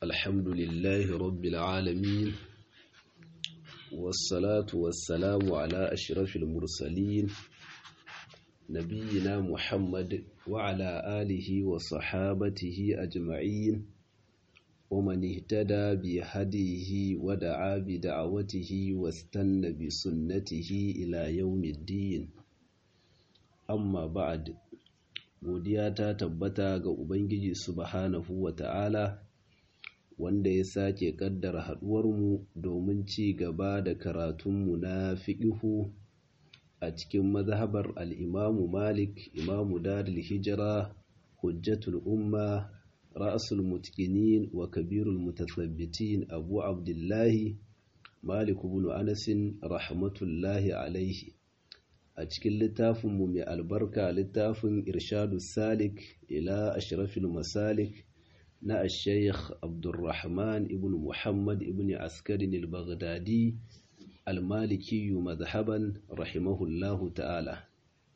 الحمد لله رب العالمين والصلاة والسلام على أشرف المرسلين نبينا محمد وعلى آله وصحابته أجمعين ومن اهتدى بهديه ودعا بدعوته واستنى بسنته إلى يوم الدين amma ba'ad godiya ta tabbata ga ubangiji subhanahu wata'ala wanda ya sake kaddara haduwarmu domin ci gaba da karatunmu na fiqihu a cikin mazhabar al-imamu malik imamu darul hijira hujjatul umma ra'sul mutqinin wa kabirul mutathabbitin abu abdullahi malik ibn anas rahmatullahi alaihi a cikin littafinmu mai albarka littafin irshadu salik ila ashrafil masalik na ashaykh abdurrahman ibn muhammad ibn askarin al-baghdadi al-malikiyu mazhaban rahimahullahu ta'ala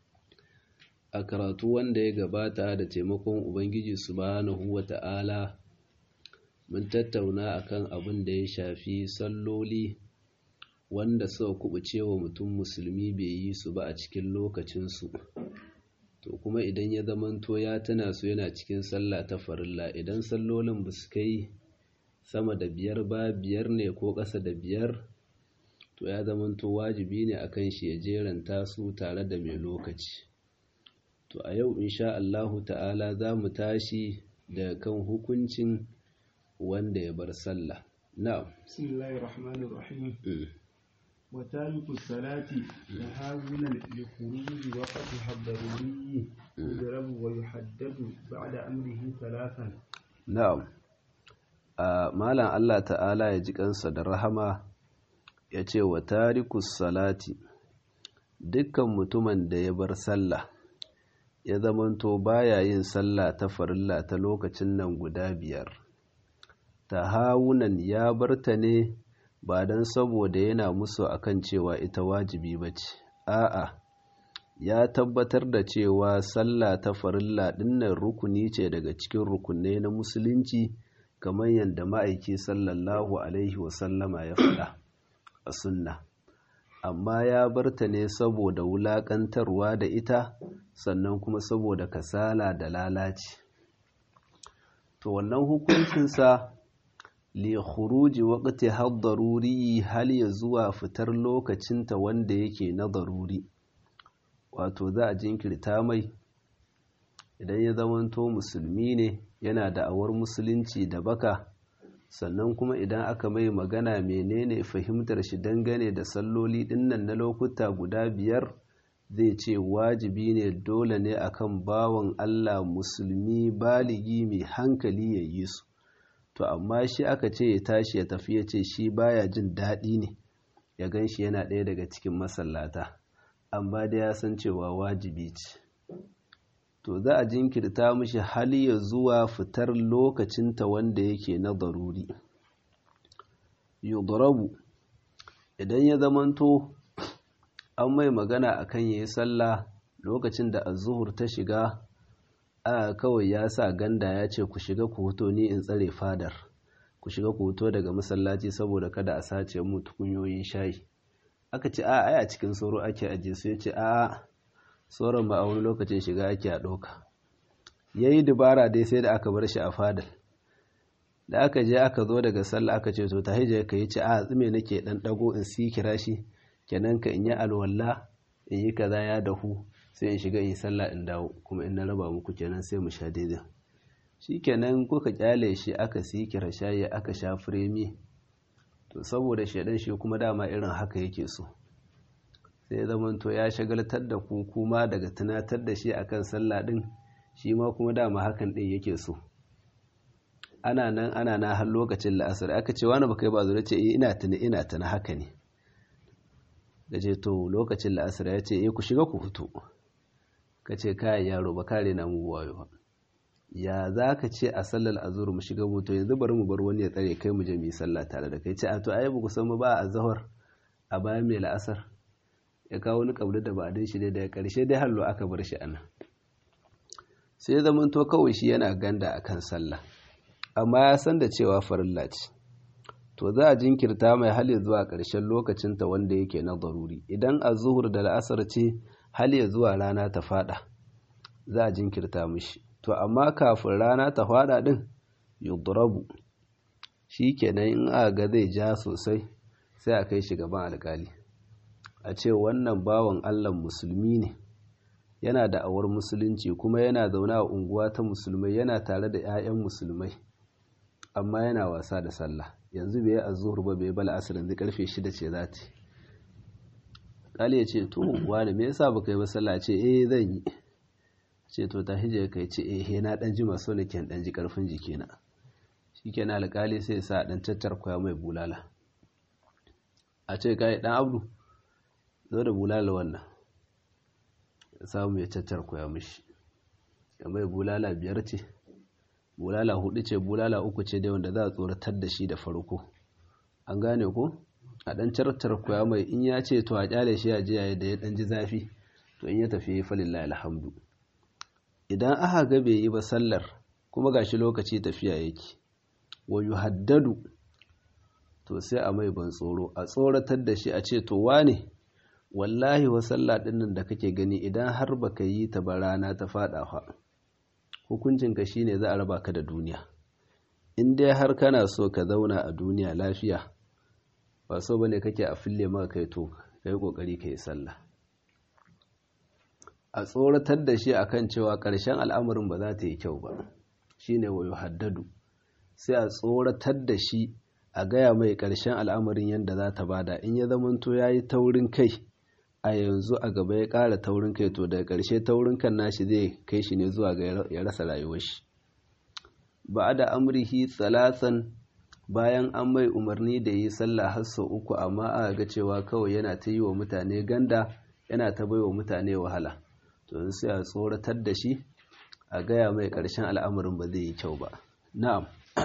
a karatu wanda ya gabata da taimakon ubangiji subhanahu wa ta'ala mun tattauna akan abin da ya shafi salloli wanda suka kubuce wa mutum musulmi bai yi su ba a cikin lokacinsu to kuma idan ya zamanto ya tana su yana cikin sallah ta farilla idan sallolin ba su kai sama da biyar ba biyar ne ko ƙasa da biyar to ya zamanto wajibi ne akan shi ya jeranta su tare da mai lokaci to a yau insha Allahu ta'ala za mu tashi da kan hukuncin wanda ya bar sallah na'am bismillahir rahmanir rahim وتارك الصلاة تهاونا لخروج وقتها الضروري يضرب ويحدد بعد أمره ثلاثا نعم malam Allah ta'ala ya ji kansa da rahama ya ce wa tarikus salati dukkan mutumin da ya bar sallah ya zamanto baya yin sallah ta farilla ta lokacin nan guda biyar tahawunan ya barta ne ba don saboda yana musu akan cewa ita wajibi ba ce a'a ya tabbatar da cewa sallah ta farilla dinnan rukuni ce daga cikin rukunai na musulunci kamar yadda ma'aiki sallallahu alaihi wasallama ya faɗa a sunna amma ya barta ne saboda wulaƙantarwa da ita sannan kuma saboda kasala da lalaci to wannan hukuncinsa li khuruji waqti had daruri hal ya zuwa fitar lokacinta wanda yake na daruri wato za a jinkirta mai idan ya zamanto musulmi ne yana da awar musulunci da baka sannan kuma idan aka mai magana menene fahimtar shi dangane da salloli dinnan na lokuta guda biyar zai ce wajibi ne dole ne akan bawan Allah musulmi baligi mai hankali ya yi su to amma shi aka ce ya tashi ya tafi ya ce shi baya jin daɗi ne ya gan shi yana ɗaya daga cikin masallata amma da ya san cewa wajibi ce to za a jinkirta mishi hali ya zuwa fitar lokacinta wanda yake na daruri yudrabu idan ya zamanto an mai magana akan yayi sallah lokacin da azuhur ta shiga a kawai ya sa ganda ya ce ku shiga ku hoto ni in tsare fadar ku shiga ku hoto daga masallaci saboda kada a sace mu tukunyoyin shayi aka ce a ai a cikin sauro ake aje su ya ce a sauran ba a wani lokacin shiga ake a ɗauka ya yi dubara dai sai da aka bar shi a fadar da aka je aka zo daga sallah aka ce to ta hijja ka yi ce a tsime nake ɗan ɗago in si kira shi kenan ka in yi alwala in yi kaza ya dahu sai in shiga in sallah in dawo kuma in na raba muku kenan sai mu sha daidai shi kenan kuka kyale shi aka sikira shayi aka sha firemi to saboda shaidan shi kuma dama irin haka yake so sai zaman to ya shagaltar da ku kuma daga tunatar da shi akan sallah din shi ma kuma dama hakan din yake so ana nan ana na har lokacin la'asar aka ce wani baka yi ba zuwa ce ina tuni ina tuni haka ne da ce to lokacin la'asar ya ce eh ku shiga ku fito ka ce kayan yaro ba kare na mu wayo ba ya za ka ce a sallar azur mu shiga mu to yanzu bari mu bar wani ya tsare kai mu je mu yi sallah tare da kai ce a to ai ba ku san mu ba a zahar a bayan mai la'asar ya kawo wani kabli da ba a shi dai daga karshe dai hallo aka bar shi ana sai zaman to kawai shi yana ganda akan sallah amma ya san da cewa farilla ce to za a jinkirta mai hali zuwa ƙarshen lokacinta wanda yake na daruri idan a zuhur da la'asar ce hali zuwa rana ta fada za a jinkirta mishi to amma kafin rana ta fada din yudrabu shi kenan in aka ga zai ja sosai sai a kai shi gaban alkali a ce wannan bawan allah musulmi ne yana da awar musulunci kuma yana zaune a unguwa ta musulmai yana tare da 'ya'yan musulmai amma yana wasa da sallah yanzu bai yi azuhur ba bai bala asir yanzu karfe shida ce za ta kali ya ce to wani me yasa baka yi ba sallah ce eh zan yi ce to ta hije kai ce eh na dan ji maso ne ken dan ji karfin jikina shikenan alkali sai sa dan tattar koya mai bulala a ce kai dan abdu zo da bulala wannan samu ya tattar koya mishi ya mai bulala biyar ce bulala hudu ce bulala uku ce dai wanda za a tsoratar da shi da farko an gane ko a dan cartar koya mai in ya ce to a kyale shi a jiya da ya dan ji zafi to in ya tafi falillahi alhamdu idan aka ga bai yi ba sallar kuma gashi lokaci tafiya yake wa yuhaddadu to sai a mai ban tsoro a tsoratar da shi a ce to wane wallahi wa sallah dinnan da kake gani idan har baka yi ta ba rana ta fada fa hukuncinka shine za a raba ka da duniya in dai har kana so ka zauna a duniya lafiya ba so bane kake a fille maka kai to kai kokari kai sallah a tsoratar da shi akan cewa ƙarshen al'amarin ba za ta yi kyau ba shine wayo haddadu sai a tsoratar da shi a gaya mai ƙarshen al'amarin yadda za ta bada in ya zamanto ya yi taurin kai a yanzu a gaba ya ƙara taurin kai to daga ƙarshe taurin kan nashi zai kai shi ne zuwa ga ya rasa rayuwar shi ba da amrihi tsalatan bayan an mai umarni da yi sallah har sau uku amma aka ga cewa kawai yana ta yi wa mutane ganda yana ta bai wa mutane wahala to sai a tsoratar da shi a gaya mai ƙarshen al'amarin ba zai yi kyau ba na'am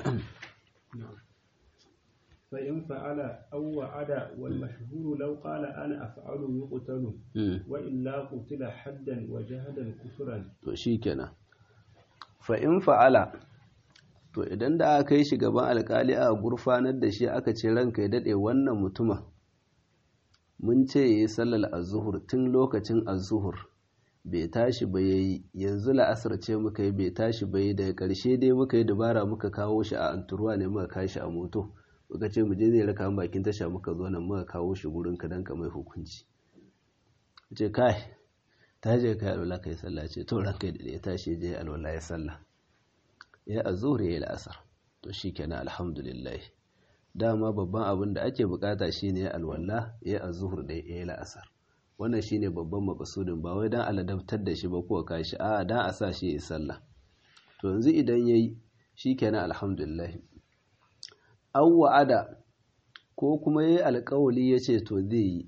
فإن فعل أو وعد والمشهور لو قال أنا أفعل يقتل وإلا قتل حدا وجهدا كفرا to shikenan fa in fa'ala to idan da aka yi shi gaban alkali a gurfanar da shi aka ce ranka ya dade wannan mutumin mun ce yayi sallar az-zuhur tun lokacin az-zuhur bai tashi ba yayi yanzu la'asar ce muka yi bai tashi ba yayi daga karshe dai muka yi dabara muka kawo shi a anturuwa ne muka kashi a moto muka ce mu je zai raka mu bakin tasha muka zo nan muka kawo shi gurin ka dan ka mai hukunci ce kai ta je kai alwala kai sallah ce to ranka da ya tashi je alwala ya sallah ya azhur ya al'asar to shikenan alhamdulillah dama babban abin da ake bukata shine alwala ya azhur da ya al'asar wannan shine babban makasudin ba wai dan aladabtar da shi ba ko kashi a dan a sa shi ya sallah to yanzu idan yayi shikenan alhamdulillah an wa'ada ko kuma ya yi alkawali ya ce to zai yi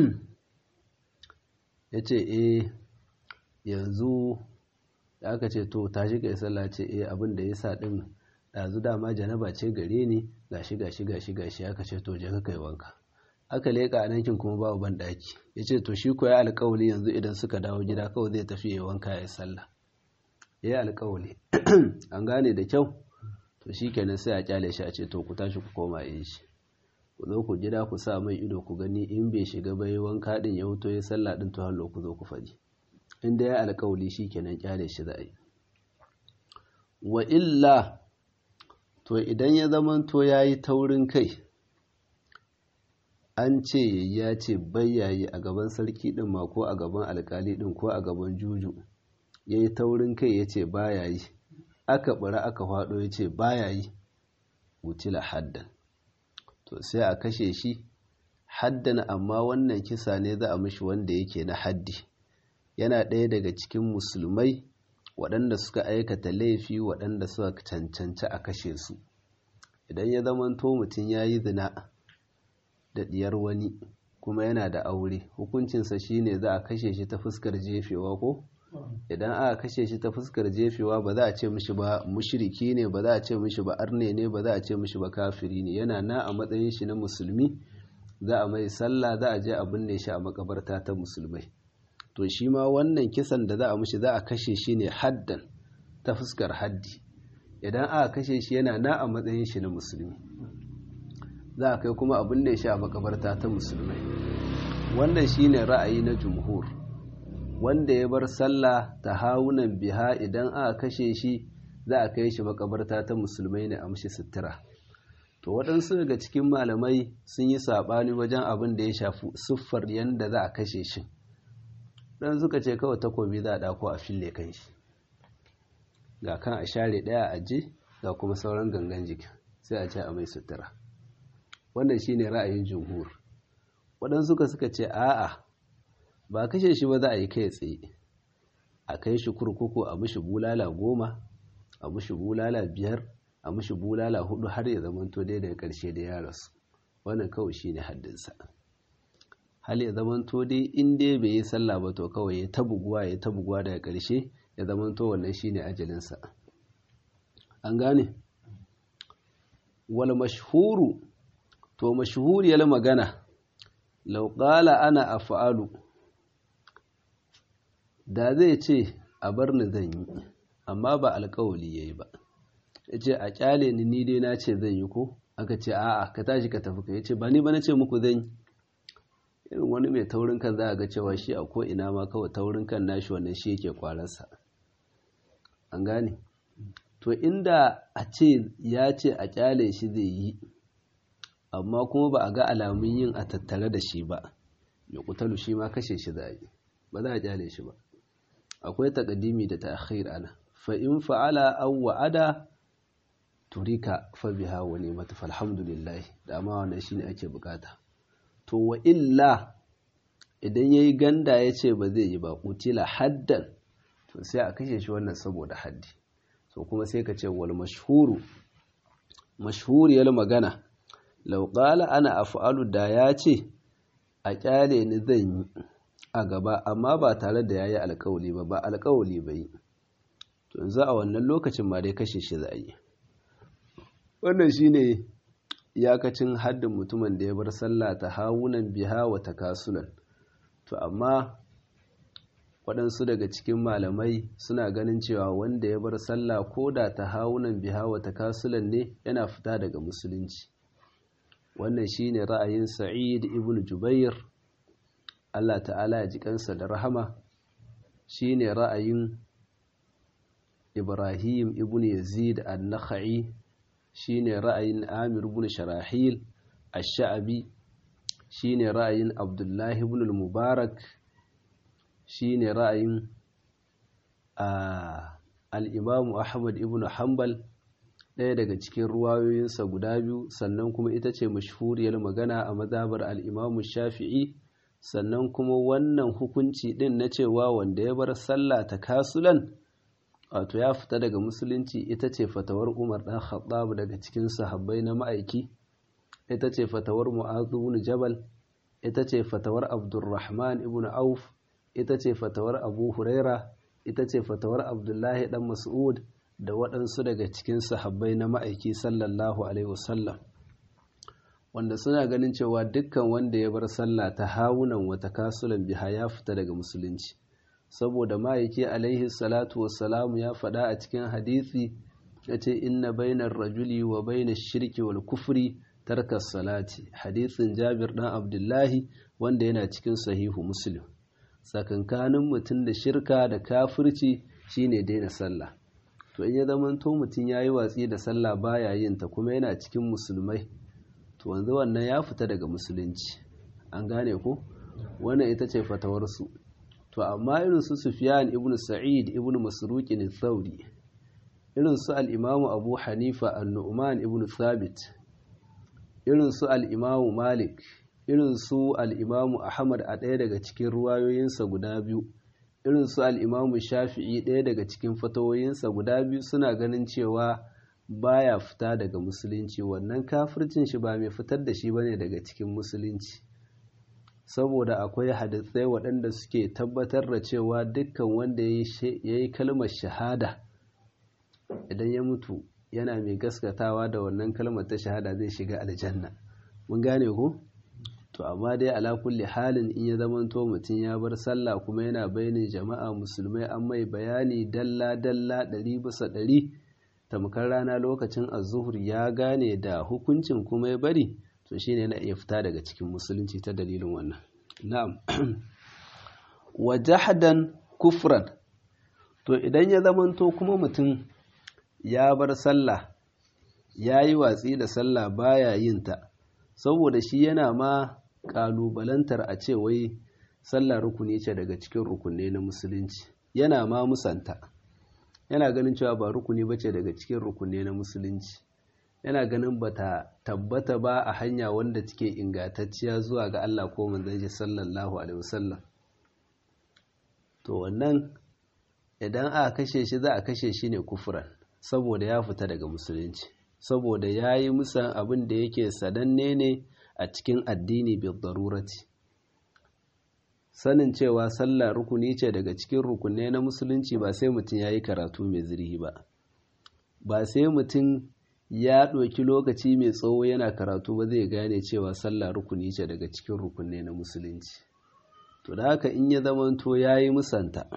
ya ce e yanzu da aka ce to tashi ka yi sallah ce e abin da ya sa ɗin ɗazu dama janaba ce gare ni gashi gashi gashi gashi aka ce to je ka kai wanka aka leƙa a nankin kuma babu ban ɗaki ya ce to shi ko ya alkawali yanzu idan suka dawo gida kawai zai tafi ya wanka ya yi sallah ya yi alkawali an gane da kyau to shi kenan sai a kyale shi a ce to ku tashi ku koma yin shi ku zo ku gida ku sa mai ido ku gani in bai shiga bai wanka din ya wuto ya sallah din to hallo ku zo ku faɗi in da ya alkawali shi kenan kyale shi za a yi wa illa to idan ya zaman to ya yi taurin kai an ce ya ce bayyayi a gaban sarki din ma ko a gaban alkali din ko a gaban juju ya yi taurin kai ya ce baya yi aka bara aka faɗo ya ce baya yi wutila haddan to sai a kashe shi haddan amma wannan kisa ne za a mishi wanda yake na haddi yana ɗaya daga cikin musulmai waɗanda suka aikata laifi waɗanda suka cancanci a kashe su idan ya zamanto mutum ya yi zina da ɗiyar wani kuma yana da aure hukuncinsa shine za a kashe shi ta fuskar jefewa ko idan aka kashe shi ta fuskar jefewa ba za a ce mishi ba mushriki ne ba za a ce mishi ba arne ne ba za a ce mishi ba kafiri ne yana na a matsayin shi na musulmi za a mai sallah za a je a binne shi a makabarta ta musulmai to shi ma wannan kisan da za a mishi za a kashe shi ne haddan ta fuskar haddi idan aka kashe shi yana na a matsayin shi na musulmi za a kai kuma abin da ya sha makabarta ta musulmai wannan shine ra'ayi na jumhur wanda ya bar sallah ta hawunan biha idan aka kashe shi za a kai shi makabarta ta musulmai ne a mashi sutura to waɗansu daga cikin malamai sun yi saɓani wajen abin da ya shafi siffar yadda za a kashe shi ɗan suka ce kawai takobi za a ɗako a fille kan shi ga kan a share ɗaya a je ga kuma sauran gangan jikin sai a ce a mai sutura wannan shine ra'ayin jumhur waɗansu suka suka ce a'a ba kashe shi ba za a yi kai tsaye a kai shi kurkuku a mishi bulala goma a mishi bulala biyar a mishi bulala hudu har ya zamanto dai daga ƙarshe da ya rasu wannan kawai shine haddinsa hal ya zamanto dai in dai bai yi sallah ba to kawai ya tabuguwa ya tabuguwa daga ƙarshe ya zamanto wannan shine ajalinsa an gane wal mashhuru to mashhuriyar magana law qala ana af'alu da zai ce a bar ni zan yi amma ba alƙawali yayi ba yace a kyale ni ni dai na ce zan yi ko aka ce a'a ka tashi ka tafi ka yace ba ni ba na ce muku zan yi irin wani mai taurin kan za a ga cewa shi a ko ina ma kawai taurin kan nashi wannan shi yake kwararsa an gane to inda a ce ya ce a kyale shi zai yi amma kuma ba a ga alamun yin a tattare da shi ba ya kutalu shi ma kashe shi za yi ba za a kyale shi ba akwai takadimi da ta'khir ana fa in fa'ala aw wa'ada turika fa biha wa ni'mat falhamdulillah da ma wannan shine ake bukata to wa illa idan yayi ganda yace ba zai yi ba kutila haddan to sai a kashe shi wannan saboda haddi so kuma sai ka ce wal mashhuru mashhuriyar magana law qala ana af'alu da ya ce a kyale ni zan yi a gaba amma ba tare da yayi alƙawli ba ba alƙawli bai to yanzu a wannan lokacin ma dai kashe shi za yi wannan shine iyakacin haddin mutumin da ya bar sallah ta hawunan biha wa takasulan to amma waɗansu daga cikin malamai suna ganin cewa wanda ya bar sallah ko da ta hawunan biha wa takasulan ne yana fita daga musulunci wannan shine ra'ayin sa'id ibn jubair Allah ta'ala ya ji kansa da rahama shine ra'ayin ibrahim ibn yazid an-nakhai shine ra'ayin amir ibn sharahil ash-sha'bi shine ra'ayin abdullahi ibn al-mubarak shine ra'ayin al-imamu ahmad ibn hanbal ɗaya daga cikin ruwayoyinsa guda biyu sannan kuma ita ce mashhuriyar magana a mazhabar al-imamu shafi'i sannan kuma wannan hukunci ɗin na cewa wanda ya bar sallah ta kasulan wato ya fita daga musulunci ita ce fatawar umar ɗan khattab daga cikin sahabbai na ma'aiki ita ce fatawar mu'azu ibn jabal ita ce fatawar abdurrahman ibn auf ita ce fatawar abu huraira ita ce fatawar abdullahi dan mas'ud da waɗansu daga cikin sahabbai na ma'aiki sallallahu alaihi wasallam wanda suna ganin cewa dukkan wanda ya bar sallah ta hawunan wata kasulan biha ya fita daga musulunci saboda ma'aiki alaihi salatu wassalamu ya faɗa a cikin hadisi ya ce inna bainar rajuli wa bainar shirki wal kufri tarkar salati hadisin jabir ɗan abdullahi wanda yana cikin sahihu muslim tsakankanin mutum da shirka da kafirci shine daina sallah to in ya zamanto mutum ya yi watsi da sallah baya yin ta kuma yana cikin musulmai to wanzu wannan ya fita daga musulunci an gane ko wannan ita ce fatawarsu to amma irin su Sufyan ibn Sa'id ibn Masruq al-Thawri irin su al-Imam Abu Hanifa an-Nu'man ibn Thabit irin su al-Imam Malik irin su al-Imam Ahmad a ɗaya daga cikin ruwayoyinsa guda biyu irin su al-Imam Shafi'i ɗaya daga cikin fatawoyinsa guda biyu suna ganin cewa baya fita daga musulunci wannan kafircin shi ba mai fitar da shi bane daga cikin musulunci saboda akwai hadisai waɗanda suke tabbatar da cewa dukkan wanda ya yi kalmar shahada idan ya mutu yana mai gaskatawa da wannan kalmar ta shahada zai shiga aljanna mun gane ku to amma dai ala kulli halin in ya zamanto mutum ya bar sallah kuma yana bayanin jama'a musulmai an mai bayani dalla dalla ɗari bisa ɗari tamkar rana lokacin azuhur ya gane da hukuncin kuma ya bari to shine na iya fita daga cikin musulunci ta dalilin wannan na'am wa jahdan kufran to idan ya zamanto kuma mutum ya bar sallah ya yi watsi da sallah baya yin ta saboda shi yana ma kalubalantar a ce wai sallah rukuni ce daga cikin rukunai na musulunci yana ma musanta yana ganin cewa ba rukuni ba ce daga cikin rukunai na musulunci yana ganin ba ta tabbata ba a hanya wanda take ingantacciya zuwa ga Allah ko manzon shi sallallahu alaihi wasallam to wannan idan aka kashe shi za a kashe shi ne kufuran saboda ya fita daga musulunci saboda ya yi musan abin da yake sananne ne a cikin addini bil darurati sanin cewa sallah rukuni ce daga cikin rukunai na musulunci ba sai mutum ya yi karatu mai zirhi ba ba sai mutum ya ɗauki lokaci mai tsawo yana karatu ba zai gane cewa sallah rukuni ce daga cikin rukunai na musulunci to da haka in ya zamanto ya yi musanta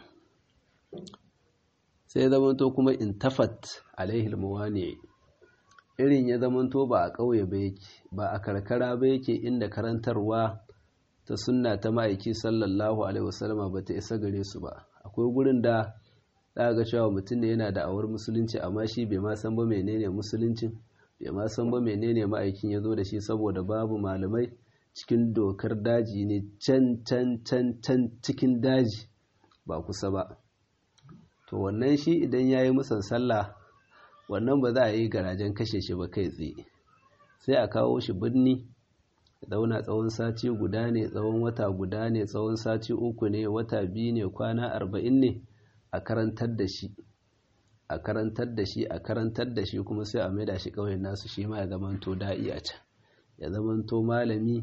sai ya zamanto kuma in tafat alaihil mawani irin ya zamanto ba a ƙauye ba yake ba a karkara ba yake inda karantarwa ta sunna ta ma'aiki sallallahu alaihi wasallama ba ta isa gare su ba akwai gurin da za ga cewa mutum ne yana da awar musulunci amma shi bai ma san ba menene musuluncin bai ma san ba menene ma'aikin ya zo da shi saboda babu malamai cikin dokar daji ne can can can can cikin daji ba kusa ba to wannan shi idan ya yi musan sallah wannan ba za a yi garajen kashe shi ba kai tsaye sai a kawo shi birni zauna tsawon sati guda ne tsawon wata guda ne tsawon sati uku ne wata biyu ne kwana arba'in ne a karantar da shi a karantar da shi a karantar da shi kuma sai a maida shi ƙauyen nasu shi ma ya zamanto da'i a can ya zamanto malami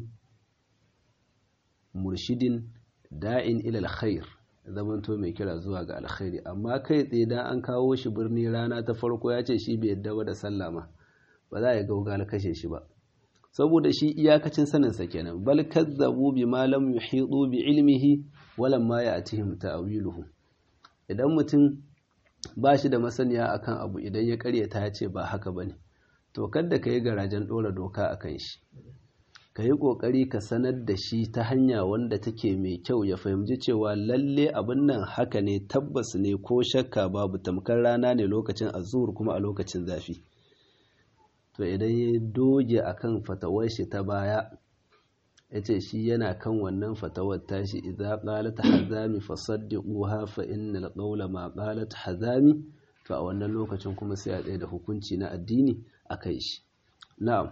murshidin da'in ilal khair ya zamanto mai kira zuwa ga alkhairi amma kai tsaye dan an kawo shi birni rana ta farko ya ce shi bai yadda ba da sallama ba za a yi gaugal kashe shi ba saboda shi iyakacin saninsa kenan bal kazzabu bima lam yuhitu bi ilmihi walam ma ya'tihim ta'wiluhu idan mutum ba shi da masaniya akan abu idan ya karyata ya ce ba haka bane to kada ka yi garajen dora doka akan shi ka yi kokari ka sanar da shi ta hanya wanda take mai kyau ya fahimci cewa lalle abin nan haka ne tabbas ne ko shakka babu tamkar rana ne lokacin azur kuma a lokacin zafi to idan ya doge akan fatawar shi ta baya ya ce shi yana kan wannan fatawar tashi idza qalat hazami fasaddiquha fa innal qawla ma qalat hazami to a wannan lokacin kuma sai a tsaye da hukunci na addini akai shi na'am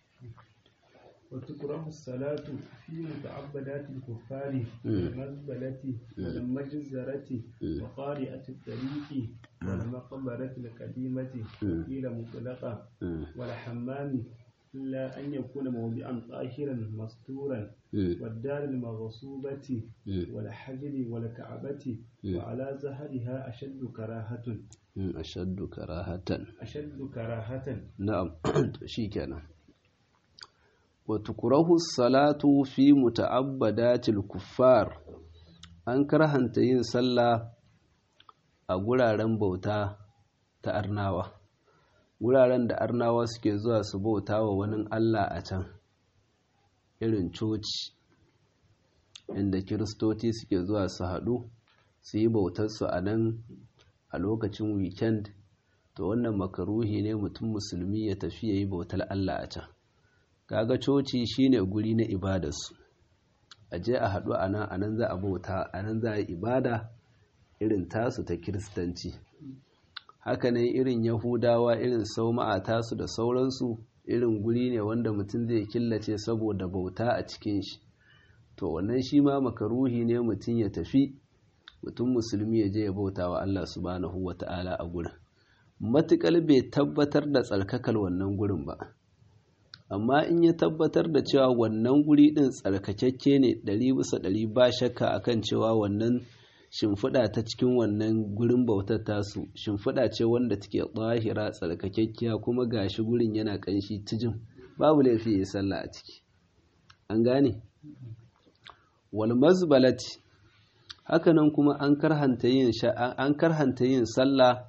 وتكره الصلاة في متعبدات الكفار والمزبلة والمجزرة وقارئة الطريق والمقبرة القديمة قيل مطلقة والحمام إلا أن يكون موضعا طاهرا مستورا والدار المغصوبة والحجر والكعبة وعلى زهرها أشد كراهة أشد كراهة أشد كراهة نعم شيكنا وتكره الصلاة في متعبدات الكفار an karhanta yin sallah a guraren bauta ta arnawa guraren da arnawa suke zuwa su bauta wa wani Allah a can irin coci inda kiristoci suke zuwa su haɗu su yi bautarsu a nan a lokacin weekend to wannan makaruhi ne mutum musulmi ya tafi ya yi bautar Allah a can kaga coci shine guri na ibadarsu a je a haɗu a nan a nan za a bauta a nan za a yi ibada irin tasu ta kiristanci hakanan irin yahudawa irin sauma'a tasu da sauransu irin guri ne wanda mutum zai killace saboda bauta a cikin shi to wannan shi ma makaruhi ne mutum ya tafi mutum musulmi ya je ya bauta wa Allah subhanahu wa ta'ala a gurin matuƙar bai tabbatar da tsarkakar wannan gurin ba amma in ya tabbatar da cewa wannan guri ɗin tsarkakakke ne ɗari bisa ɗari ba shakka akan cewa wannan shimfiɗa ta cikin wannan gurin bautar tasu shimfiɗa ce wanda take tsahira tsarkakekkiya kuma gashi gurin yana ƙanshi tijin babu laifi ya sallah a ciki an gane wal mazbalati hakanan kuma an karhanta yin an karhanta yin sallah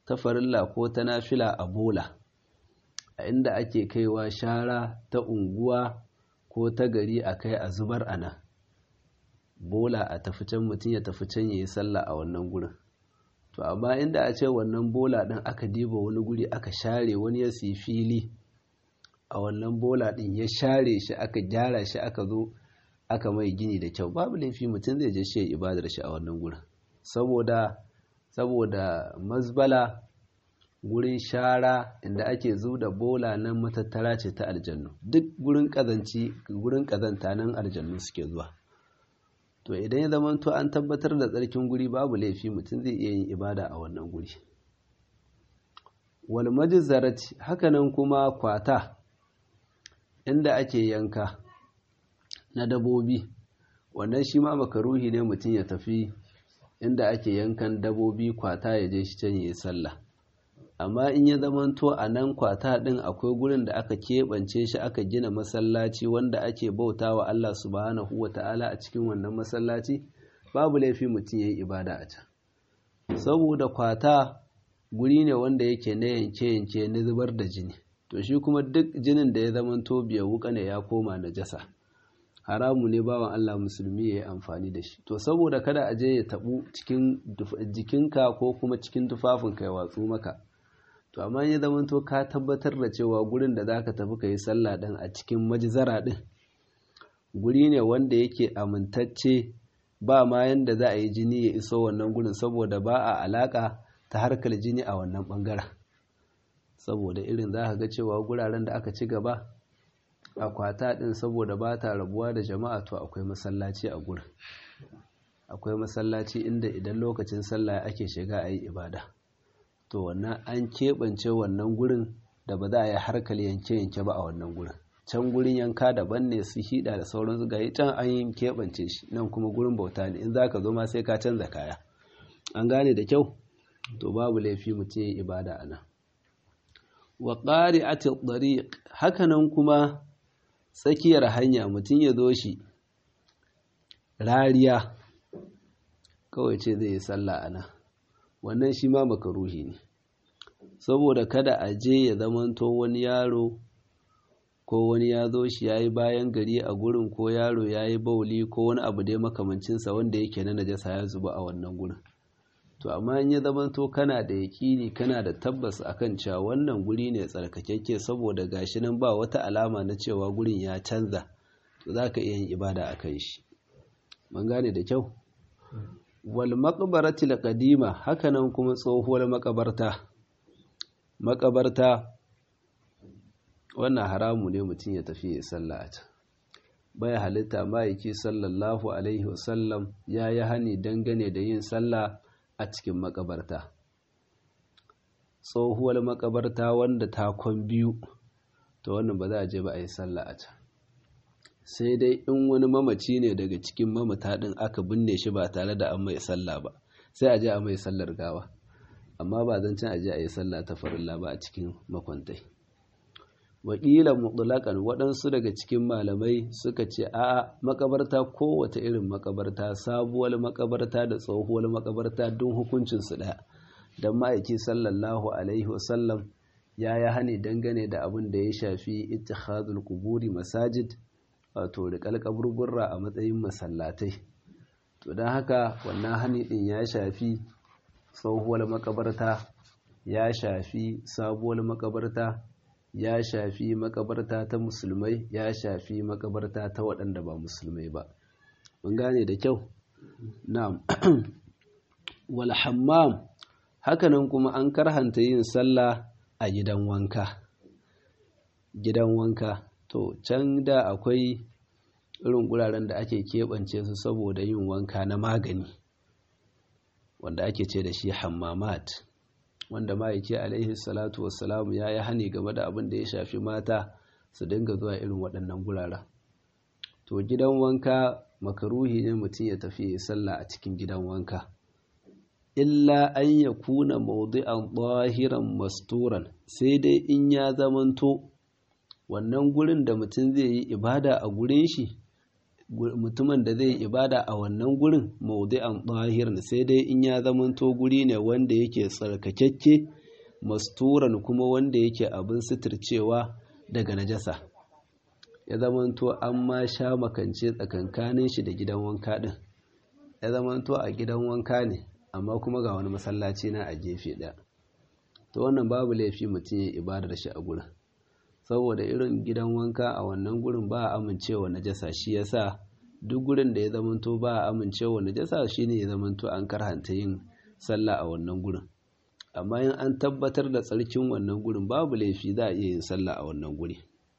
ta farilla ko ta nafila a bola a inda ake kaiwa shara ta unguwa ko ta gari a kai a zubar ana bola a tafi can mutum ya tafi can ya yi sallah a wannan gurin to amma inda a ce wannan bola ɗin aka diba wani guri aka share wani ya siyi fili a wannan bola ɗin ya share shi aka gyara shi aka zo aka mai gini da kyau babu laifi mutum zai je shi ibadar shi a wannan gurin saboda saboda mazbala gurin shara inda ake zu da bola nan matattara ce ta aljannu duk gurin kazanci gurin kazanta nan aljannu suke zuwa to idan ya zama to an tabbatar da tsarkin guri babu laifi mutum zai iya yin ibada a wannan guri wal majzarati hakanan kuma kwata inda ake yanka na dabobi wannan shi ma makaruhi ne mutum ya tafi inda ake yankan dabobi kwata ya je shi can yi sallah amma in ya zamanto a nan kwata ɗin akwai gurin da aka keɓance shi aka gina masallaci wanda ake bauta wa Allah subhanahu wa ta'ala a cikin wannan masallaci babu laifi mutum ya yi ibada a can saboda kwata guri ne wanda yake na yanke-yanke na zubar da jini to shi kuma duk jinin da ya zamanto biya wuka ne ya koma na jasa haramu ne bawan Allah musulmi ya yi amfani da shi to saboda kada a je ya taɓu cikin jikinka ko kuma cikin tufafinka ya watsu maka to amma ya zama to ka tabbatar da cewa gurin da zaka tafi ka yi sallah ɗin a cikin majizara ɗin guri ne wanda yake amintacce ba ma yanda za a yi jini ya iso wannan gurin saboda ba a alaka ta harkar jini a wannan ɓangaren saboda irin za ka ga cewa guraren da aka ci gaba akwata ɗin saboda ba ta rabuwa da jama'a to akwai masallaci a gurin akwai masallaci inda idan lokacin sallah ake shiga a yi ibada to wannan an keɓance wannan gurin da ba za a yi harkar yanke-yanke ba a wannan gurin can gurin yanka daban ne su hida da sauransu ga can an yi keɓance shi nan kuma gurin bauta ne in za ka zo ma sai ka canza kaya an gane da kyau to babu laifi mutum ya yi ibada a nan wa ƙari a hakanan kuma tsakiyar hanya mutum ya zo shi rariya kawai ce zai yi sallah a nan wannan shi ma makaruhi ne saboda kada a je ya zamanto wani yaro ko wani ya zo shi ya yi bayan gari a gurin ko yaro ya yi bauli ko wani abu dai makamancinsa wanda yake na najasa ya zuba a wannan gurin to amma in ya zamanto kana da yaƙini kana da tabbas akan cewa wannan guri ne tsarkakekke saboda gashi nan ba wata alama na cewa gurin ya canza to za ka iya yin ibada a kan shi mun gane da kyau wal maqbarati qadima hakanan kuma tsohuwar makabarta makabarta wannan haramu ne mutum ya tafi ya sallah a can bai halitta ma'aiki sallallahu alaihi wasallam ya yi hani dangane da yin sallah a cikin makabarta tsohuwar makabarta wanda takon biyu to wannan ba za a je ba a yi sallah a can sai dai in wani mamaci ne daga cikin mamata ɗin aka binne shi ba tare da an mai sallah ba sai a je a mai sallar gawa amma ba zan can a je a yi sallah ta farilla ba a cikin makwantai wakilan mutlaƙan waɗansu daga cikin malamai suka ce a makabarta kowace irin makabarta sabuwar makabarta da tsohuwar makabarta don hukuncinsu ɗaya don ma'aiki sallallahu alaihi wasallam ya yi hani dangane da abin da ya shafi ittihadul kuburi masajid wato riƙal kaburburra a matsayin masallatai to don haka wannan hani ɗin ya shafi tsohuwar makabarta ya shafi sabuwar makabarta ya shafi makabarta ta musulmai ya shafi makabarta ta waɗanda ba musulmai ba mun gane da kyau na'am wal hammam hakanan kuma an karhanta yin sallah a gidan wanka gidan wanka to can da akwai irin guraren da ake keɓance su saboda yin wanka na magani wanda ake ce da shi hammamat wanda ma'aiki alaihi salatu wassalamu ya yi hani game da abin da ya shafi mata su dinga zuwa irin waɗannan guraren to gidan wanka makaruhi ne mutum ya tafi ya sallah a cikin gidan wanka illa an ya kuna maudu'an ɓahiran masturan sai dai in ya zamanto wannan gurin da mutum zai yi ibada a gurin shi mutumin da zai yi ibada a wannan gurin maudu'an ɓahiran sai dai in ya zamanto guri ne wanda yake tsarkakakke masturan kuma wanda yake abin suturcewa daga najasa ya zamanto an ma sha makance tsakankanin shi da gidan wanka din ya zamanto a gidan wanka ne amma kuma ga wani masallaci na a gefe ɗaya to wannan babu laifi mutum ya ibadar shi a gurin saboda irin gidan wanka a wannan gurin ba a amincewa najasa shi yasa duk gurin da ya zamanto ba a amincewa najasa shine ya zamanto an karhanta yin sallah a wannan gurin amma in an tabbatar da tsarkin wannan gurin babu laifi za a iya yin sallah a wannan guri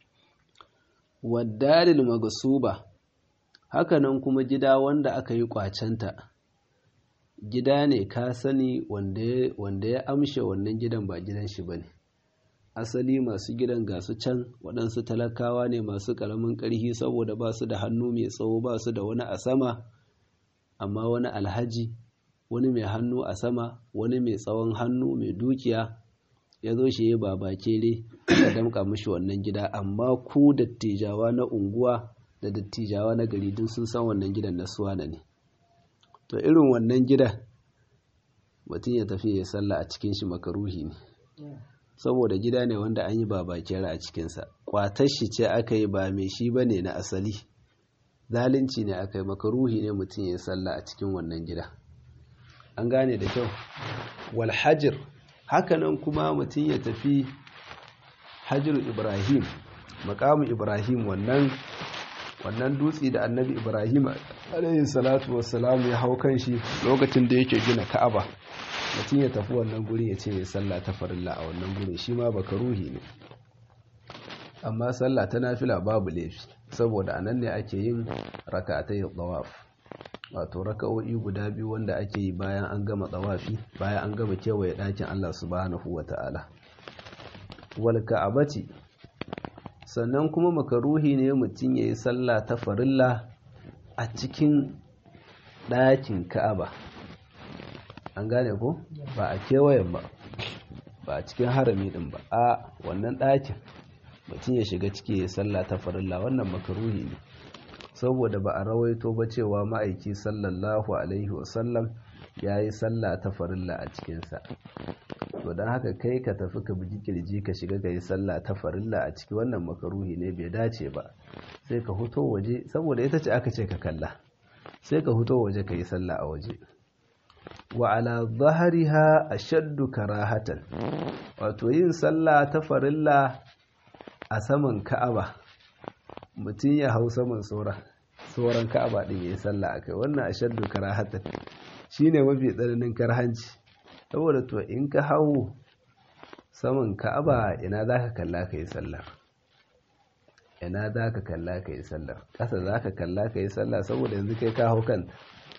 waddalil magasuba hakanan kuma gida wanda aka yi kwacenta gida ne ka sani wanda ya amshe wannan gidan ba gidan shi bane asali masu gidan ga su can waɗansu talakawa ne masu ƙaramin ƙarfi saboda ba su da hannu mai tsawo ba su da wani a sama amma wani alhaji wani mai hannu a sama wani mai tsawon hannu mai dukiya ya zo shi ya baba kere ya damƙa mishi wannan gida amma ku dattijawa na unguwa da dattijawa na gari duk sun san wannan gidan na suwana ne to irin wannan gidan mutum ya tafi ya sallah a cikin shi makaruhi ne saboda gida ne wanda an yi babakera a cikinsa kwatar shi ce aka yi ba mai shi ba ne na asali zalunci ne aka yi makaruhi ne mutum ya sallah a cikin wannan gida an gane da kyau walhajir hakanan kuma mutum ya tafi hajir ibrahim makamu ibrahim wannan wannan dutse da annabi ibrahim alayhi salatu wassalamu ya hau kan shi lokacin da yake gina ka'aba mutum ya tafi wannan guri ya ce ya sallah ta farilla a wannan guri shi ma baka ruhi ne amma sallah ta nafila babu laifi saboda anan ne ake yin raka'atai tawaf wato raka'o'i guda biyu wanda ake yi bayan an gama tsawafi bayan an gama kewaye ɗakin Allah subhanahu wata'ala wal ka'abati sannan kuma makaruhi ne mutum ya yi sallah ta farilla a cikin ɗakin ka'aba an gane ko ba a kewayen ba ba a cikin harami ɗin ba a wannan ɗakin mutum ya shiga ciki ya sallah ta farilla wannan makaruhi ne saboda ba a rawaito ba cewa ma'aiki sallallahu alaihi wasallam ya yi sallah ta farilla a cikinsa to don haka kai ka tafi ka bugi kirji ka shiga ka yi sallah ta farilla a ciki wannan makaruhi ne bai dace ba sai ka huto waje saboda ita ce aka ce ka kalla sai ka huto waje ka yi sallah a waje wa ala zahariha ashaddu karahatan wato yin sallah ta farilla a saman ka'aba mutum ya hau saman sauran sauran ka'aba din yayi sallah akai wannan ashaddu karahatan shine mafi tsananin karhanci saboda to in ka hau saman ka'aba ina zaka kalla kai sallar ina zaka kalla kai sallar kasa zaka kalla kai sallah saboda yanzu kai ka hau kan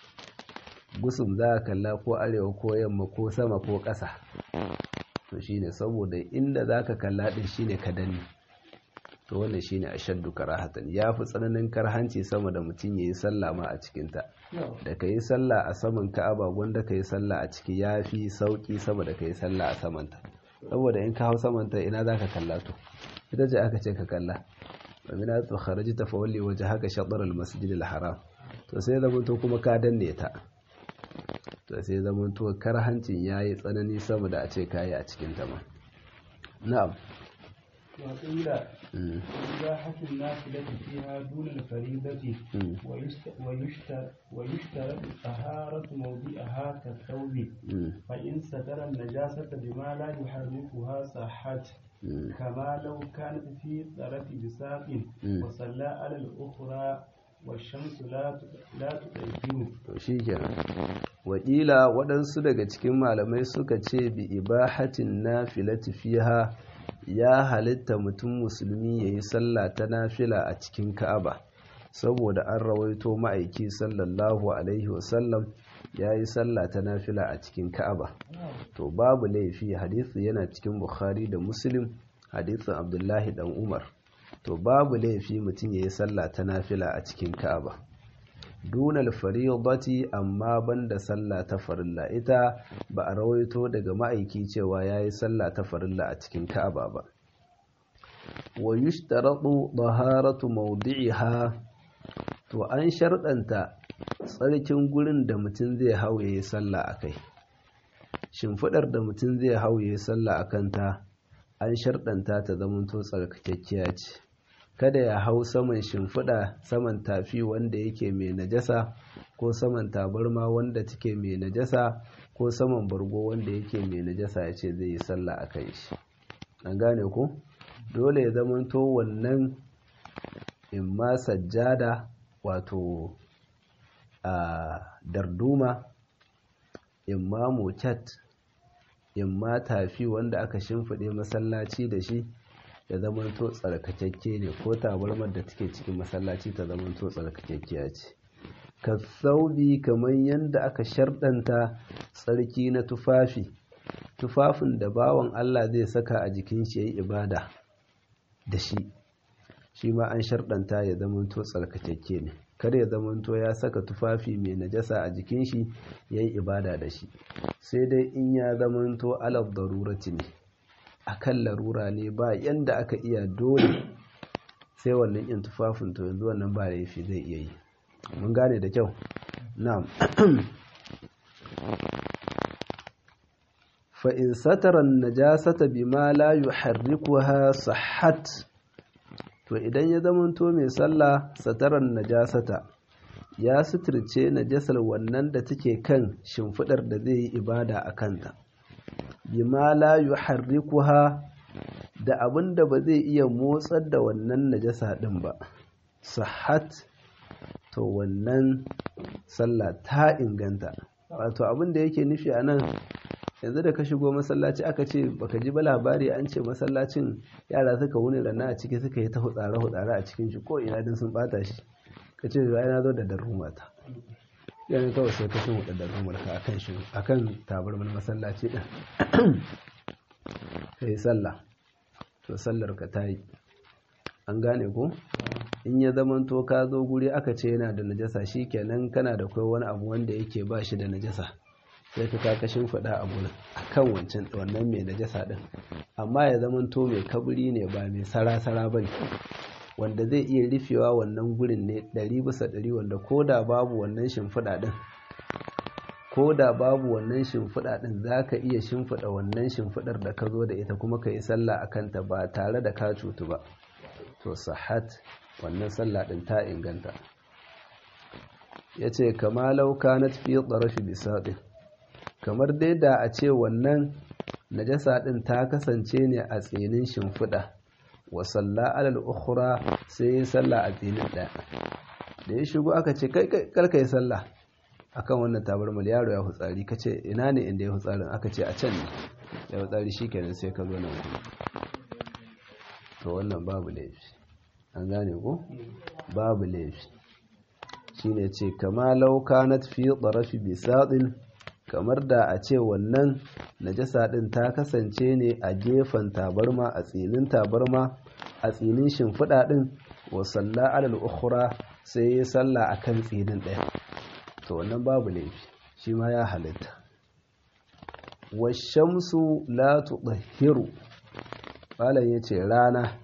gusum za ka kalla ko arewa ko yamma ko sama ko ƙasa to shine saboda inda za ka kalla ɗin shine ka danne to wannan shine ashaddu karahatan ya fi tsananin karhanci sama da mutum ya yi sallah ma a cikinta da ka yi sallah a saman ka'aba gwanda ka yi sallah a ciki ya fi sauƙi sama da ka yi sallah a samanta saboda in ka hau samanta ina za ka kalla to ita ce aka ce ka kalla wa min atu kharajta fa walli wajhaka shatr al-masjid al-haram to sai zamanto kuma ka danne ta to sai zamanto karhancin yayi tsanani sama da a ce kayi a cikin ta ma na'am وقيل إباحة النافلة فيها دون الفريضة ويشترط طهارة موضعها كالثوب فإن ستر النجاسة بما لا يحركها صحت كما لو كانت في طرف بساق وصلى على الأخرى والشمس لا لا تطيب shikenan wakila waɗansu daga cikin malamai suka ce bi ibahatin nafilati fiha ya halitta mutum musulmi ya yi sallah ta nafila a cikin ka'aba saboda an rawaito ma'aiki sallallahu alaihi wasallam ya yi sallah ta nafila a cikin ka'aba to babu laifi hadisi yana cikin bukhari da muslim hadisin abdullahi dan umar to babu laifi mutum ya yi sallah ta nafila a cikin ka'aba dunal faridati amma banda sallah ta farilla ita ba a rawaito daga ma'aiki cewa yayi sallah ta farilla a cikin Ka'aba ba wa yushtaratu taharatu mawdi'iha to an sharɗanta tsarkin gurin da mutum zai hau yayi sallah akai shimfiɗar da mutum zai hau ya sallah a kanta an sharɗanta ta zamanto tsarkakekkiya ce kada ya hau saman shimfiɗa saman tafi wanda yake mai najasa ko saman tabarma wanda take mai najasa ko saman bargo wanda yake mai najasa ya ce zai yi sallah a kan shi an gane ku dole ya zamanto wannan imma sajjada wato a darduma imma mocat imma tafi wanda aka shimfiɗe masallaci da shi ya zamanto tsarkakakke ne ko tabarmar da take cikin masallaci ta zamanto tsarkakakkiya ce ka saubi kamar yadda aka sharɗanta tsarki na tufafi tufafin da bawan Allah zai saka a jikin shi yayi ibada da shi shi ma an sharɗanta ya zamanto tsarkakakke ne kada ya zamanto ya saka tufafi mai najasa a jikin shi yayi ibada da shi sai dai in ya zamanto alab darurati ne akan larura ne ba yanda aka iya dole sai wannan yin tufafin to yanzu wannan ba laifi zai iya yi mun gane da kyau na'am fa in satara najasata bima la yuharrikuha sahhat to idan ya zamanto mai sallah sataran najasata ya suturce najasar wannan da take kan shimfidar da zai yi ibada a kanta bima la yuharrikuha da abin da ba zai iya motsar da wannan najasa din ba sahat to wannan sallah ta inganta wato abin da yake nufi a nan yanzu da ka shigo masallaci aka ce baka ji ba labari an ce masallacin yara suka wuni rana a ciki suka yi ta hutsare hutsare a cikin shi ko ina din sun bata shi ka ce ai na zo da darruma ta yana kawai sai ka shin da darrumar ka akan shi akan tabarmar masallaci din kai sallah to sallar ka tayi an gane ko in ya zamanto ka zo guri aka ce yana da najasa shikenan kana da kai wani abu wanda yake ba shi da najasa sai ka kakashin faɗa a gurin akan wancan wannan mai najasa din amma ya zamanto mai kaburi ne ba mai sara-sara bane wanda zai iya rufewa wannan gurin ne ɗari bisa ɗari wanda ko da babu wannan shimfiɗa ɗin ko da babu wannan shimfiɗa ɗin za ka iya shimfiɗa wannan shimfiɗar da ka zo da ita kuma ka yi sallah a kanta ba tare da ka cutu ba to sahat wannan sallah ɗin ta inganta ya ce kama lauka na tafiye tsarafi bisaɗin kamar dai da a ce wannan najasa ɗin ta kasance ne a tsinin shimfiɗa wa salla alal ukhra sai ya salla a tsinin ɗaya da ya shigo aka ce kai karka yi salla akan wannan tabarmal yaro ya hutsari ka ce ina ne inda ya hutsarin aka ce a can ne ya hutsari shi kenan sai ka zo nan to wannan babu laifi an gane ko babu laifi shine ce kama lauka na fi tsarafi bisaɗin kamar da a ce wannan najasa ɗin ta kasance ne a gefen tabarma a tsinin tabarma a tsinin shimfiɗa ɗin wa salla alal ukhra sai ya salla a kan tsinin ɗaya to wannan babu laifi shi ma ya halitta washamsu la tudahhiru malam yace rana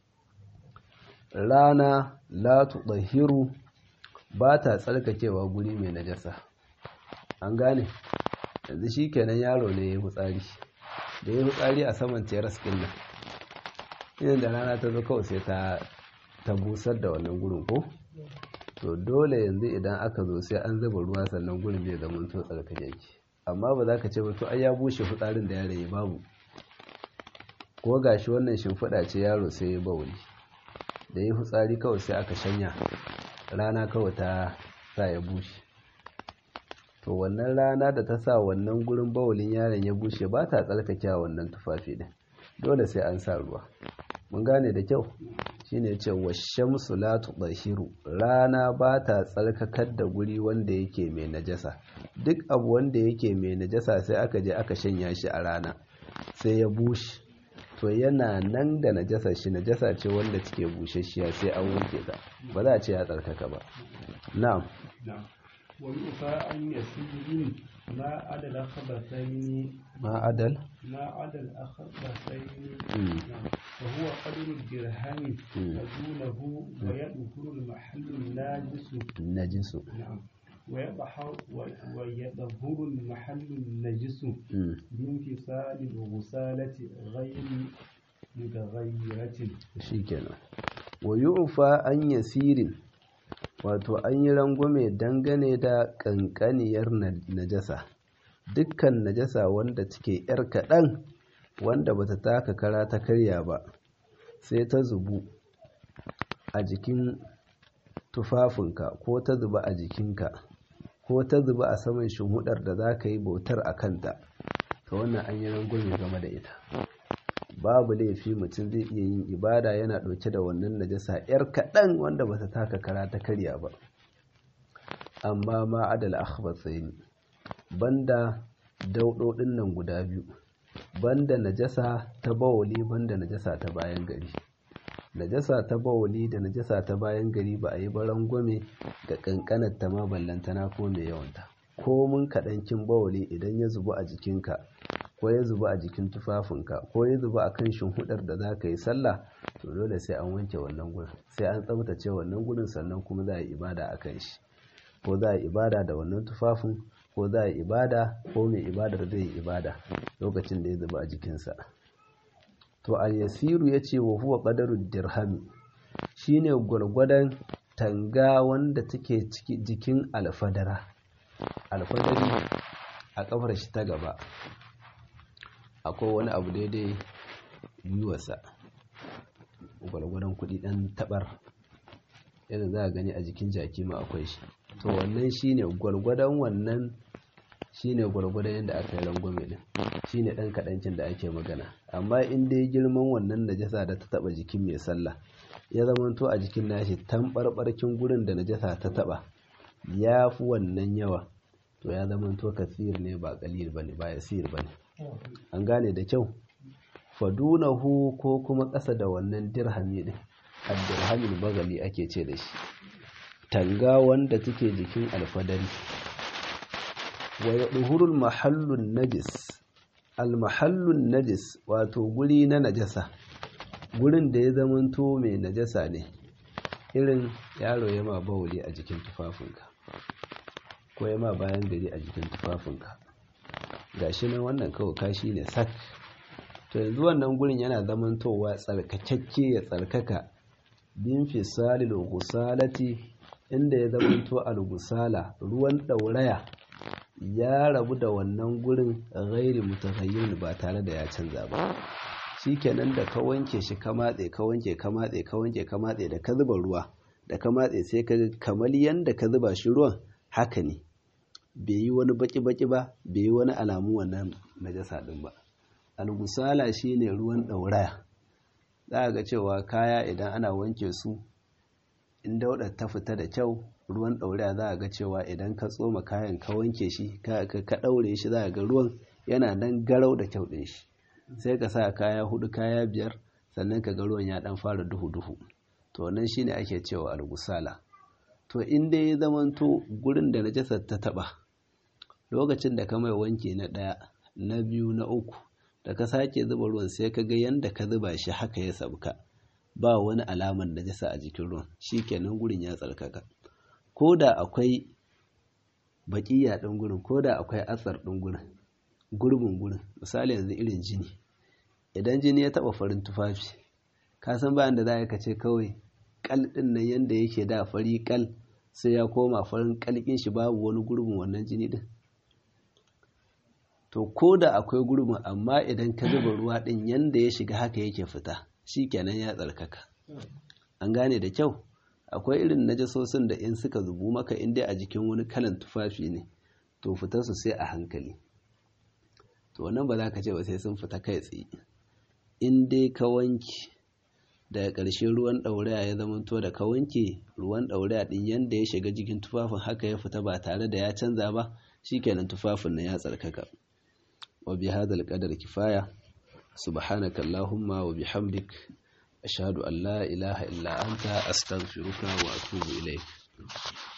rana la tudahhiru ba ta tsarkakewa guri mai najasa an gane yanzu shi kenan yaro ne ya yi hutsari da ya yi hutsari a saman teras ɗin nan idan da rana ta zo kawai sai ta busar da wannan gurin ko to dole yanzu idan aka zo sai an zuba ruwa sannan gurin zai zama to tsarkake yake amma ba za ka ce ba to ai ya bushe hutsarin da yaro ya babu ko gashi wannan shimfiɗa ce yaro sai ya bauli da ya hutsari kawai sai aka shanya rana kawai ta sa ya bushe to wannan rana da ta sa wannan gurin bawulin yaron ya bushe ba ta tsarkake wannan tufafi din dole sai an sa ruwa mun gane da kyau shine ce washamsu la tudashiru rana ba ta tsarkakar da guri wanda yake mai najasa duk abu wanda yake mai najasa sai aka je aka shanya shi a rana sai ya bushe to yana nan da najasa shi najasa ce wanda take bushashiya sai an wanke ta ba za a ce ya tsarkaka ba na'am ويؤفى أن يسجد ما عدا الخبثين ما عدل ما عدا الخبثين وهو قدر الدرهم فدونه ويدخل المحل الناجس النجس نعم ويظهر المحل النجس بانفصال الغسالة غير متغيرة shikenan wa yu'fa an yasirin wato an yi rangwame dangane da kankaniyar najasa dukkan najasa wanda take yar kaɗan wanda bata taka kara ta karya ba sai ta zubu a jikin tufafinka ko ta zuba a jikinka ko ta zuba a saman shimhudar da za ka yi bautar a kanta ta wannan an yi rangwame game da ita babu laifi mutum zai iya yin ibada yana ɗauke da wannan najasa yar kaɗan wanda ba ta taka kara ta karya ba amma ma adal akhbatsaini banda daudodin nan guda biyu banda najasa ta bawali banda najasa ta bayan gari najasa ta bawali da najasa ta bayan gari ba a yi barangwame ga kankanar ta ma ballantana ko mai yawanta ko mun kaɗankin bawali idan ya zubu a jikinka ko ya zuba a jikin tufafinka ko ya zuba a kan hudar da za ka yi sallah to dole sai an wanke wannan gurin sai an tsabtace wannan gurin sannan kuma za a yi ibada a kan shi ko za a yi ibada da wannan tufafin ko za a yi ibada ko mai ibadar zai yi ibada lokacin da ya zuba a jikinsa to al-yasiru ya ce wa huwa qadarud dirhami shine gwargwadon tanga wanda take jikin alfadara alfadari a kafar shi ta gaba akwai wani abu daidai yiwasa gwargwadon kudi dan tabar yadda za a gani a jikin jaki ma akwai shi to wannan shine gwargwadon wannan shine gwargwadon yadda aka yi rangwame din shine dan kadancin da ake magana amma in dai girman wannan najasa da ta taba jikin mai sallah ya zamanto a jikin nashi tambarbarkin gurin da najasa ta taba ya fi wannan yawa to ya zamanto kasir ne ba kalil bane ba yasir bane an gane da kyau fadunahu ko kuma ƙasa da wannan dirhami din ad-dirhamil bagali ake ce da shi tanga wanda take jikin alfadari wa yadhurul mahallun najis al-mahallun najis wato guri na najasa gurin da ya zamanto mai najasa ne irin yaro ya ma bawuli a jikin tufafinka ko ya ma bayan gari a jikin tufafinka gashi nan wannan kawai kashi ne sak to yanzu wannan gurin yana zamantowa tsarkakakke ya tsarkaka bin fisalil gusalati inda ya zamanto al-gusala ruwan ɗauraya ya rabu da wannan gurin gairi mutaghayyir ba tare da ya canza ba shikenan da ka wanke shi ka matse ka wanke ka matse ka wanke ka matse da ka zuba ruwa da ka matse sai ka kamar yanda ka zuba shi ruwan haka ne bai yi wani baki baki ba bai yi wani alamu wannan najasa din ba al-gusala shine ruwan ɗauraya za ga cewa kaya idan ana wanke su in daudar ta fita da kyau ruwan ɗauraya za a ga cewa idan ka tsoma kayan ka wanke shi ka ɗaure shi za a ga ruwan yana nan garau da kyau ɗin shi sai ka sa kaya hudu kaya biyar sannan ka ga ruwan ya ɗan fara duhu-duhu to wannan shine ake cewa algusala to in dai ya zamanto gurin da najasar ta taɓa lokacin da ka mai wanke na ɗaya na biyu na uku da ka sake zuba ruwan sai ka ga yanda ka zuba shi haka ya sabka ba wani alamar najasa a jikin ruwan shikenan gurin ya tsarkaka ko da akwai baƙiya ɗin gurin ko da akwai atsar ɗin gurin gurbin gurin misali yanzu irin jini idan jini ya taɓa farin tufafi ka san bayan da za ka ce kawai kal ɗin nan yanda yake da fari kal sai ya koma farin kalkin shi babu wani gurbin wannan jini ɗin to ko da akwai gurbin amma idan ka zuba ruwa ɗin yanda ya shiga haka yake fita shi kenan ya tsarkaka an gane da kyau akwai irin najasosin da in suka zubu maka in dai a jikin wani kalan tufafi ne to fitar su sai a hankali to wannan ba za ka ce ba sai sun fita kai tsaye in dai ka wanke daga ƙarshe ruwan ɗauraya ya zamanto da ka wanke ruwan ɗauraya ɗin yanda ya shiga jikin tufafin haka ya fita ba tare da ya canza ba shikenan tufafin na ya tsarkaka wa bi hadal qadar kifaya subhanaka allahumma wa bihamdik ashhadu an la ilaha illa anta astaghfiruka wa atubu ilayk